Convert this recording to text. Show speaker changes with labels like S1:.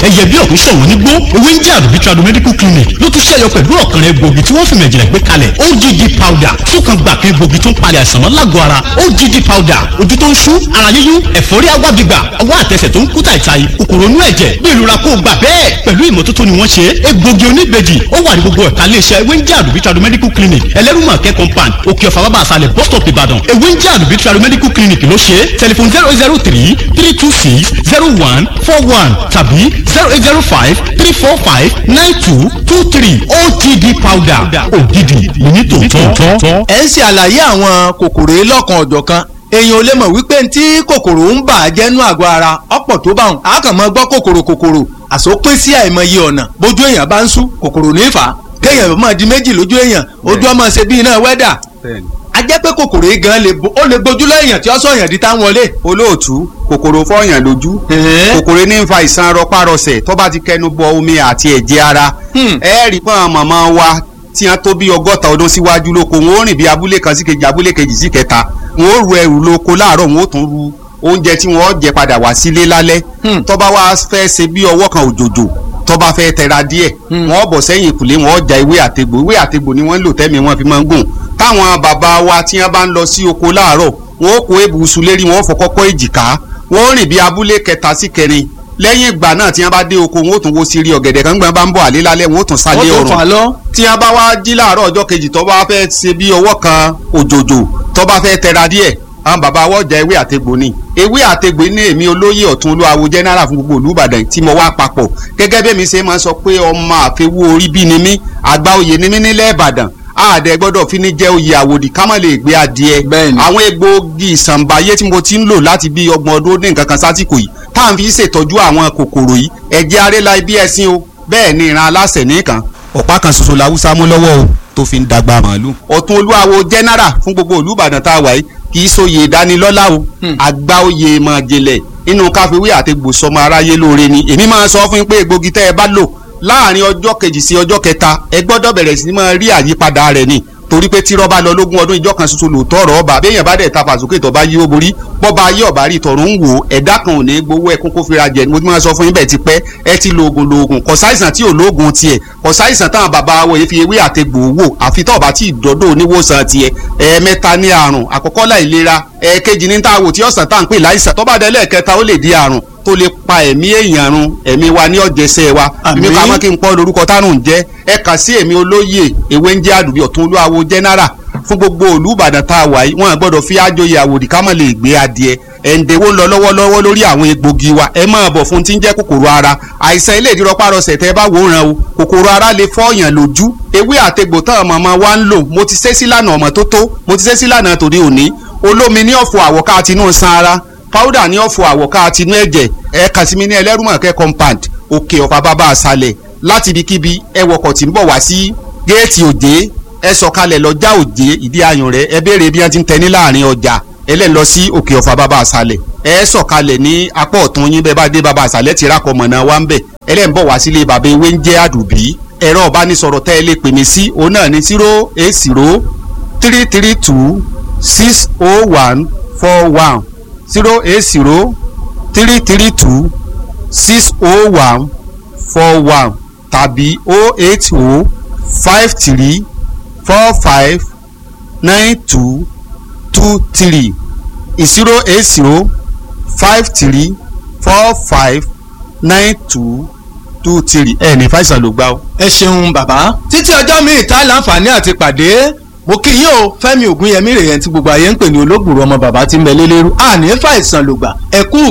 S1: ẹyẹ bí ọ̀kún ṣọ̀wọ́n nígbó ewé ń jẹ́ àdùbí tradu medical clinic ló tún ṣẹ̀yọ pẹ̀lú ọ̀kan egbògi tí wọ́n fi mẹ̀jìnlẹ̀ gbé kalẹ̀ OGD powder fúnkan gbà kan egbògi tó ń palẹ̀ àìsàn mọ́ lágọ̀ọ́ ara OGD powder ojú tó ń ṣú ara yíyún ẹ̀fọ́rí agbábígbà ọwọ́ àtẹsẹ̀ tó ń kú tàìtàì kòkòrò inú ẹ̀jẹ̀ bí ìrora kó o gbà bẹ́ẹ̀ pẹ̀lú ìmọ́tótó ni wọ́n ṣe egbògi oníbejì ó wà ní gbogbo ẹ̀ka iléeṣẹ́ ewé ń jẹ́ àdùbí tradu medical clinic ẹlẹ́rùmọ̀kẹ́ compound òkè ọ̀fà bàbá àṣàlẹ̀ bus stop ìbàdàn ewé ń jẹ́ àdùbí tradu medical clinic ló ṣe tẹlifon zero zero three three two six zero one four one tàbí zero eight zero five three four five nine two two three OTD powder ògidì ní tòótọ́.
S2: ẹ ń ṣe àlàyé àwọn kòkòrò yìí lọ́kan ọ̀jọ̀kan èèyàn ò lè mọ̀ wípé tí kòkòrò ń bà á jẹ́ nú àgọ́ ara ọ̀pọ̀ tó bá wọn a kàn mọ́ gbọ́ kòkòrò kòkòrò àsopín sí àìmọye ọ̀nà bójú èèyàn bá ń sú kòkòrò ní ìfà kéèyàn máa di méjì lójú èèyàn ojú ọmọ ṣe bí iná wẹ́dà a jẹ́ pé kòkòrò yìí gan lè bo ó lè gbójú lọ èèyàn tí ó sọ̀yàn di táwọn wọlé.
S3: olóòtú kòkòrò fọyàn lójú kòkòrò ní ń fa ìsan rọpárọsẹ̀ tó bá ti kẹnu bọ omi àti ẹ̀jẹ̀ ara ẹ rí pọ́n màmá wa tí wọ́n tó bí ọgọ́ta ọdún síwájú lóko wọn ó rìn bí abúlé kan sí kejì abúlé kejì sí kẹta wọn ó ru ẹrù lóko láàárọ̀ wọn ó tún ru oúnjẹ tí wọ́n jẹ padà wá sílé lálẹ́ tó bá wá fẹ́ ṣe bí ọwọ́ kan òjòjò tó bá fẹ́ tẹra díẹ̀ wọ́n bọ̀ sẹ́yìn ìkùlé wọ́n ja ewé àtegbò ewé àtegbò ni wọ́n ń lò tẹ́mi wọ́n fi máa ń gùn táwọn bàbá wa tí wọ́n bá ń lọ sí oko láàárọ̀ wọ́n kó ebùsù lérí wọ́n fọ kọ́kọ́ èjìká wọ́n rìn bí abúlé kẹta sí kẹrin lẹ́yìn ìgbà náà tí wọ́n bá dé oko wọ́n ó tún wo sírí ọ̀gẹ̀dẹ̀ kan gbọ́n bá ń bọ̀ àlé lálẹ́ wọ́n ó tún sálé ọ̀rùn tí wọ́n bá wá jí láàárọ̀ ọjọ́ kejì tó bá fẹ́ ṣe bí ọwọ́ kan òjòjò tó bá fẹ́ tẹra díẹ̀ àwọn bàbá wa ọjà ewé àtegbò ni ewé àtegbò ní èmi olóyè ọ̀tún olúwawo jẹ́nẹ́rà fún gbogbo olúbàdàn tí mo wá papọ̀ gẹ́gẹ́ bí èmi ṣe máa ń sọ pé ọmọ àfẹwò orí bí ni mí àgbà oyè ni mí nílẹ̀ ìbàdàn àdẹ gbọ́dọ̀ fi ní jẹ́ oyè àwòdì ká má lè gbé adìẹ àwọn egbòogi ìsànbáyé tí mo ti ń lò láti bí ọgbọ̀n ọdún ní nǹkan kan sásìkò yìí tá à ń fi ṣètọ́jú àwọn kòkòrò yìí ẹ̀jẹ̀ arẹ́la ibi ẹ̀sìn o bẹ́ẹ̀ ni ìran aláṣẹ nìkan ọ̀pá kan ṣoṣo làwùsá mú lọ́wọ́ o tó fi ń dàgbà màálù. ọ̀tún olúwawo jẹ́nẹ́rà fún gbogbo olúbàdàn tá a wà yìí kì í sóye ìdánilọ́lá o àgbà oyè mọ̀jẹ̀lẹ̀ inú káfíwé àti gbòsọmọ aráyé lóore ni èmi máa sọ fún yín pé egbògi tẹ́ ẹ bá lò láàrin ọjọ́ kejì sí ọjọ́ kẹta ẹ gbọ́dọ̀ bẹ̀rẹ̀ sí máa rí àyípadà rẹ̀ ni torí pé tí rọ́bà lọ lógún ọdún ìjọ kan ṣoṣo lòótọ́ ọ̀rọ̀ ọba béèyàn bá dẹ̀ ta fàsókè tó bá yí ó borí bọ́ba ayé ọ̀bá rí tọ̀run ń wò ẹ̀dá kan ò ní gbowó ẹkún kó fira jẹ mo ti máa sọ fún yín bẹ́ẹ̀ ti pẹ́ ẹ ti lo oògùn lo oògùn kò sáìsàn tí ò lóògùn tiẹ̀ kò sáìsàn táwọn bàbá wo yìí fi ewé àtegbò wò àfi tó bá tí ìdọ́dọ̀ oníwòsàn tiẹ̀ ẹ̀ẹ̀mẹ́ta ní àrùn àkọ́kọ́ láìlera ẹ̀ẹ̀kejì ní táwò tí ọ̀sán tá à ń pè láìsàn tó bá dé lẹ́ẹ̀kẹta ó lè di àrùn tó lè pa ẹ̀mí èèyàn run ẹ̀mí wa ní ọ̀jẹ̀sẹ̀ wa èmi ká mọ́ kí n pọ́ lórúkọ tárùn jẹ́ ẹ kà sí èmi olóyè ewé ń jẹ́ àdùbí ọ̀tún olúwawo jẹ́nẹ́rà fún gbogbo olùbàdàn tá a wà yìí wọn gbọ́dọ̀ fi àjòyè àwòdì ká mọ̀ lè gbé adìẹ ẹ̀ǹdẹ̀wó ń lọ lọ́wọ́lọ́wọ́ lórí àwọn egbògi wa ẹ máa bọ̀ fún tí ń jẹ́ kòkòrò ara àìsàn ilé ìdírọ́párọsẹ̀ tẹ́ bá wòran o kòkòrò ara lè fọ́ọ̀yàn lójú ewé àtegbò tán màmá wa ń lò mo ti ṣe sílànà ọmọ tó tó mo ti ṣe sílànà tòde òní olómi ní ọ̀fọ̀ àwọ̀ká àtinú san ara powder ní ọ̀fọ̀ àwọ̀ká àtinú ẹ̀jẹ̀ ẹ kàn sí mi ní ẹlẹ́rùmọ̀kẹ́ compound òkè ọ̀fà bàbá àṣàlẹ̀ láti ibikíbi ẹ wọkọ̀ tí ń bọ̀ wá sí géètì òjé ẹ sọ̀kalẹ̀ lọ́jà òjé ìdí ayùn rẹ̀ ẹ béèrè bí wọ́n ti ń tẹ ní láàrin ọjà ẹlẹ́ni lọ sí òkè ọ̀fà bàbá àṣàlẹ̀ ẹ sọ̀kalẹ̀ ní apá ọ̀tún yín bẹ́ẹ̀ bá dé bàbá àṣàlẹ̀ ti rákọ̀ mọ̀nà wa ń bẹ̀ ẹlẹ́ni bọ̀ wá sílé bàbá ewé ń jẹ́ àdùbí ẹ̀rọ ìbánisọ̀rọ̀ tẹ́ ẹ lè pè mí sí òun náà ní zero eight zero three three two six oh one four one zero eight zero three three two six oh one four one tàbí oh eight oh five three four five nine two two three zero eight zero five three four five nine two two three ẹ ní fàìsàn ló gbá o.
S2: ẹ ṣeun bàbá títí ọjọ́ míì tá láǹfààní àti pàdé mo kí yín o fẹ́mi ògúnyẹmí rèé tí gbogbo ayé ń pè ní olóògùrọ̀ ọmọ bàbá tí ń bẹ lélẹ́rú àní fàìsàn lògbà ẹ kú